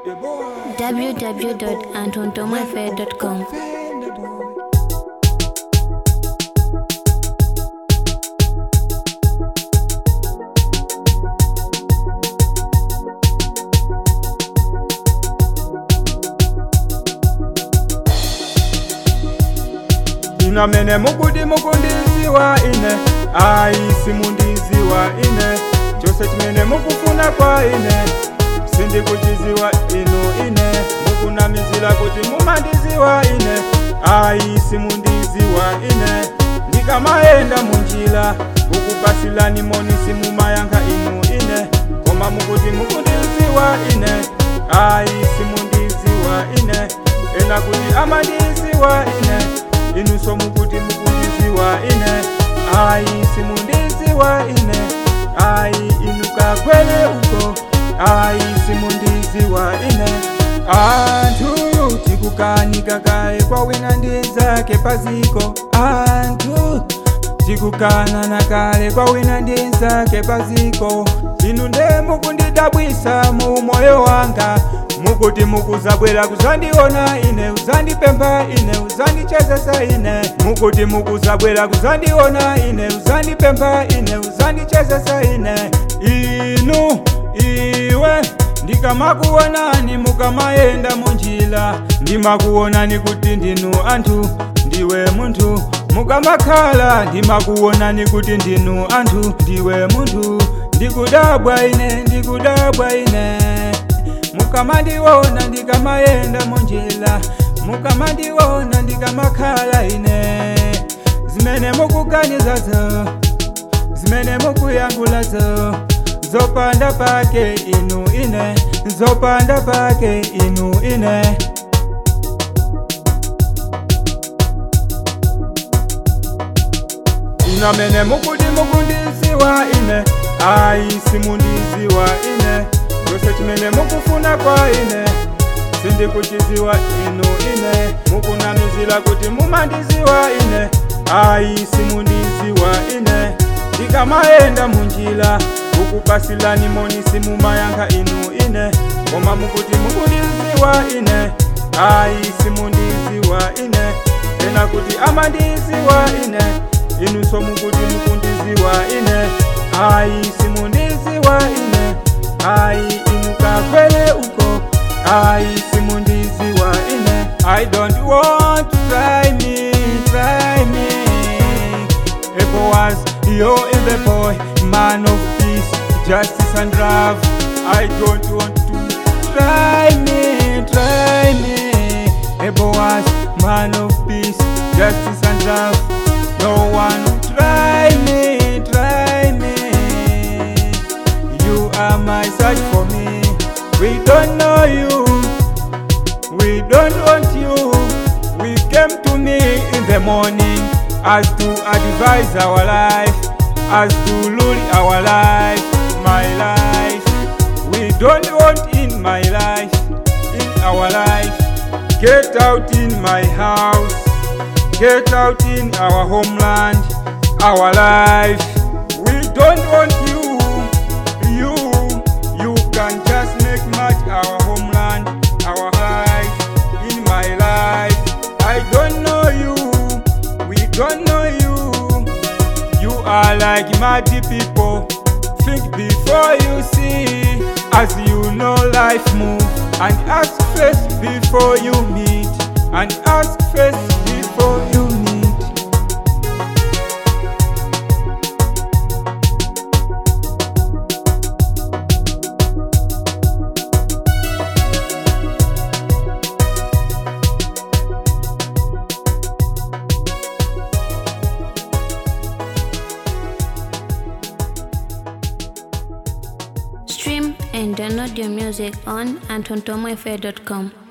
www.antontomafair.com. inamene mukuti mukundiziwa ine ayi simundiziwa ine chose chimene mukufuna kwa ine sindikuchiziwa inu ine mukunamizira kuti mumandiziwa ine ayi simundiziwa ine ndikamayenda munjira kukupasilani moni simumayankha inu ine koma mukuti mukundiziwa ine ayi simundiziwa ine ena kuti amandiziwa ine inunso mukuti mukundiziwa ine ayi simundiziwa ine ayi inukagwele uko ayi simundiziwa ine anthu tikukanika kaye kwa wina ndi nzake paziko anthu tikukanana kale kwa wina ndi nzake paziko inu nde mukundidabwisa mu moyo wanga mukuti mukuzabwera kuzandiona ine uzandipempha ine uzandichezesa ine mukuti mukuzabwera kuzandiona ine uzandipempha ine uzandichezesa ine inu iwe ndikamakuonani mukamayenda munjira ndimakuonani kuti ndinu anthu ndiwe munthu mukamakhala ndimakuonani kuti ndinu anthu ndiwe munthu ndikudabwa ine ndikudabwa ine mukamandiona ndikamayenda munjira mukamandiona ndikamakhala ine zimene mukuganizazo zimene mukuyankhulazo zopanda pake inu ine zopanda pake inu ine inamene mukuti mukundiziwa ine ayi simundiziwa ine chose chimene mukufuna kwa ine sindikuchiziwa inu ine mukunamizira kuti mumandiziwa ine ayi simundiziwa ine ndikamayenda munjira kukupasilani moni simumayankha inu ine koma mukuti mukundiziwa ine ayi simundiziwa ine ena kuti amandiziwa ine inunso mukuti mukundiziwa ine ayi simundiziwa ine ayi inukakwele uko ayi simundiziwa ine i don't want to try me try me Ever was you in the boy man of peace justice and love i don't want to try me try me Ever was man of peace justice and love no one will try me try me you are my search for me we don't know you we don't want you we came to me in the morning as to advise our life as to rule our life my life we don't want in my life in our life get out in my house get out in our homeland our life we don't want you you you can just make much our homeland our life in my life i don't know you we don't know you you are like mighty people think before you see as you know life move and ask first before you meet and ask first before you meet Stream and download your music on antontomafair.com.